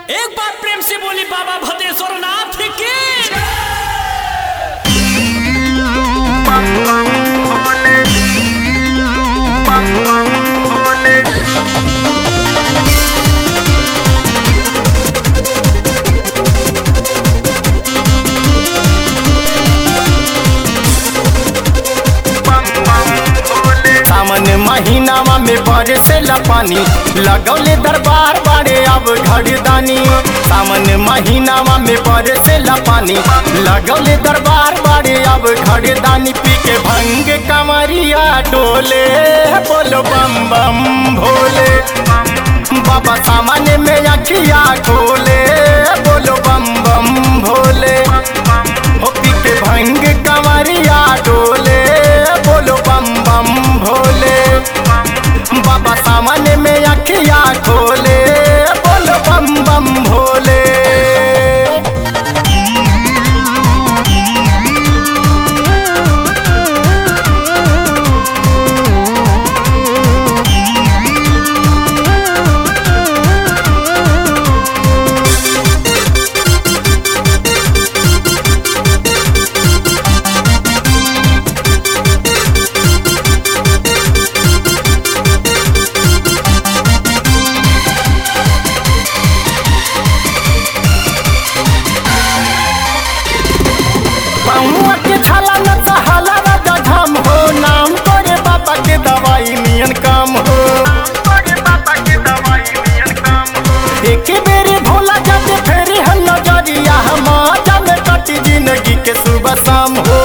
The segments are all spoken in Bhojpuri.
एक बार प्रेम से बोली बाबा भद्रेश्वर नाथ की सावन महीनावा में बरसेला पानी लगौले दरबार बाड़े अब घड़दानी सावन महीनावा में बरसेला पानी लगौले दरबार बाड़े अब घड़दानी पी के भंग कमरिया डोले बोलो बम बम भोले बाबा सामने में अखिया खोले बोलो बम बम भोले हो पी के भंग कमरिया डोले बोलो बम बम भोले बाबा सामने में अखिया खोले बोलो बम बम भोले पहुआ के छाला न सहाला राजा धाम हो नाम तोरे बाबा के दवाई नियन काम हो एक बेरे भोला जाते फेरी हम नजरिया हम में कटी जिंदगी के सुबह शाम हो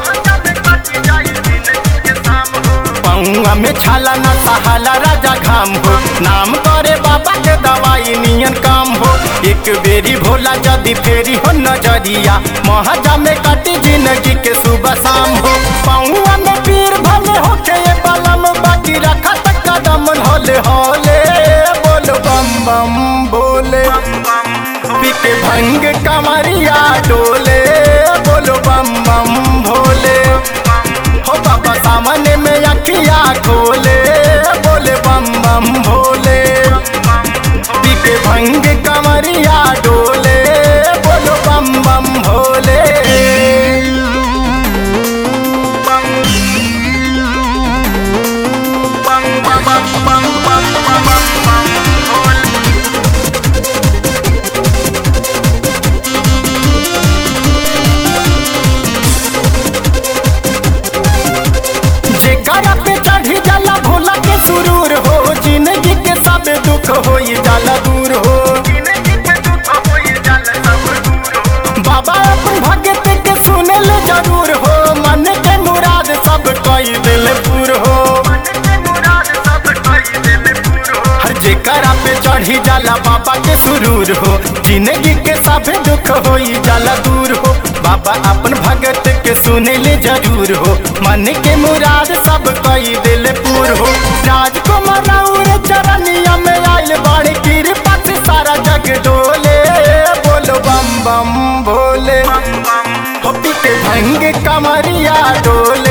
पौआ में छाला न सहाला राजा घाम हो नाम करे बाबा के दवाई नियन काम हो एक बेरी भोला जदी फेरी हो नजरिया महाजा में कटी जिंदगी के सुबह शाम हो पौआ में पीर भले हो के ये बलम बाकी रखा तक कदम होले होले बोल बम बम बोले पीके भंग कमरिया डोले बोलो बम बम भोले हो बाबा सामने में अखिया खोले बोले बम बम भोले पीके भंग कमरिया डोले बोलो बम बम भोले जेकरा पे चढ़ी जाला भोला के सुरूर हो जिंदगी के सब दुख हो जाला दूर हो बाबा अपन भगत के सुनल जरूर हो मन के मुराद सब कई दिल पूर हो हर जेकरा पे चढ़ी जाला बाबा के सुरूर हो जिंदगी के सब दुख हो जाला दूर हो बाबा अपन भगत के सुनले जरूर हो मन के मुराद सब कई दिल पूर हो राजकुमार और चरनिया में आयल बाड़ी कृपा से सारा जग डोले बोलो बम बम भोले हो पीते भंग कमरिया डोले